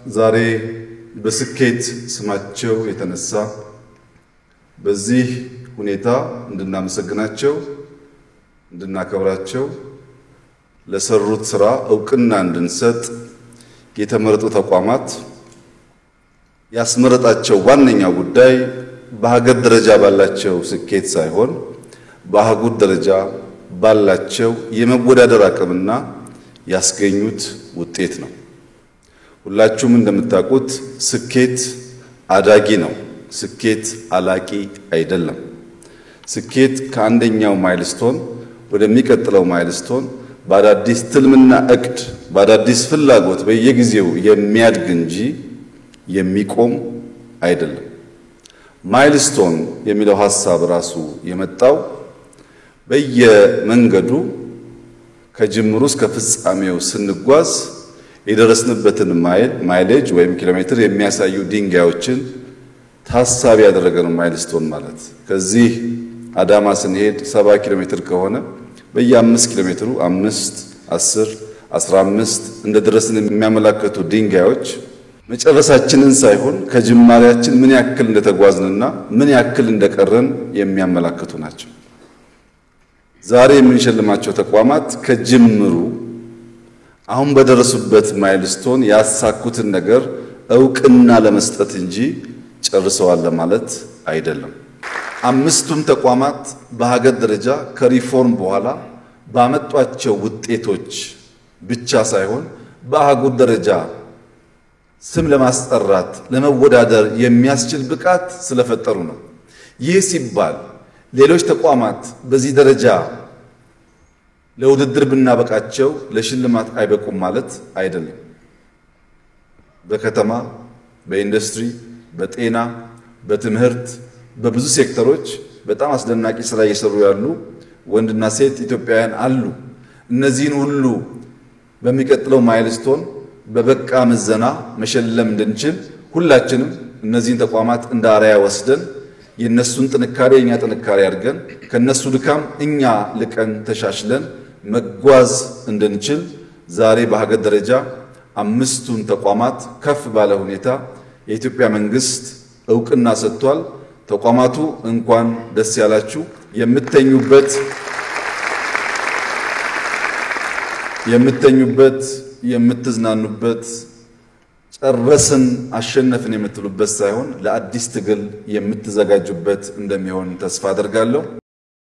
ዛሬ በስኬት ስማቸው የተነሳ በዚህ ሁኔታ እንድናመሰግናቸው እንድናከብራቸው ለሰሩት ስራ እውቅና እንድንሰጥ የተመረጡ ተቋማት ያስመረጣቸው ዋነኛው ጉዳይ በሀገር ደረጃ ባላቸው ስኬት ሳይሆን በአህጉር ደረጃ ባላቸው የመወዳደር አቅምና ያስገኙት ውጤት ነው። ሁላችሁም እንደምታውቁት ስኬት አዳጊ ነው። ስኬት አላቂ አይደለም። ስኬት ከአንደኛው ማይልስቶን ወደሚቀጥለው ማይልስቶን በአዳዲስ ትልምና እቅድ በአዳዲስ ፍላጎት በየጊዜው የሚያድግ እንጂ የሚቆም አይደለም። ማይልስቶን የሚለው ሐሳብ ራሱ የመጣው በየመንገዱ ከጅምሩ እስከ ፍጻሜው ስንጓዝ የደረስንበትን ማይል ማይሌጅ ወይም ኪሎ ሜትር የሚያሳዩ ድንጋዮችን ታሳቢ ያደረገ ነው። ማይልስቶን ማለት ከዚህ አዳማ ስንሄድ ሰባ ኪሎ ሜትር ከሆነ በየአምስት ኪሎ ሜትሩ አምስት አስር አስራ አምስት እንደ ደረስን የሚያመላክቱ ድንጋዮች መጨረሳችንን ሳይሆን ከጅማሬያችን ምን ያክል እንደተጓዝንና ምን ያክል እንደቀረን የሚያመላክቱ ናቸው። ዛሬ የምንሸልማቸው ተቋማት ከጅምሩ አሁን በደረሱበት ማይልስቶን ያሳኩትን ነገር እውቅና ለመስጠት እንጂ ጨርሰዋል ለማለት አይደለም። አምስቱም ተቋማት በሀገር ደረጃ ከሪፎርም በኋላ ባመጧቸው ውጤቶች ብቻ ሳይሆን በአህጉር ደረጃ ስም ለማስጠራት ለመወዳደር የሚያስችል ብቃት ስለፈጠሩ ነው። ይህ ሲባል ሌሎች ተቋማት በዚህ ደረጃ ለውድድር ብናበቃቸው ለሽልማት አይበቁም ማለት አይደለም። በከተማ፣ በኢንዱስትሪ፣ በጤና፣ በትምህርት፣ በብዙ ሴክተሮች በጣም አስደናቂ ስራ እየሰሩ ያሉ ወንድና ሴት ኢትዮጵያውያን አሉ። እነዚህን ሁሉ በሚቀጥለው ማይልስቶን በበቃ ምዘና መሸለም እንድንችል ሁላችንም እነዚህን ተቋማት እንደ አርአያ ወስደን የእነሱን ጥንካሬ የእኛ ጥንካሬ አድርገን ከእነሱ ድካም እኛ ልቀን ተሻሽለን መጓዝ እንድንችል ዛሬ በሀገር ደረጃ አምስቱን ተቋማት ከፍ ባለ ሁኔታ የኢትዮጵያ መንግስት እውቅና ሰጥቷል። ተቋማቱ እንኳን ደስ ያላችሁ። የምተኙበት የምተኙበት የምትዝናኑበት ጨረስን አሸነፍን የምትሉበት ሳይሆን ለአዲስ ትግል የምትዘጋጁበት እንደሚሆን ተስፋ አደርጋለሁ።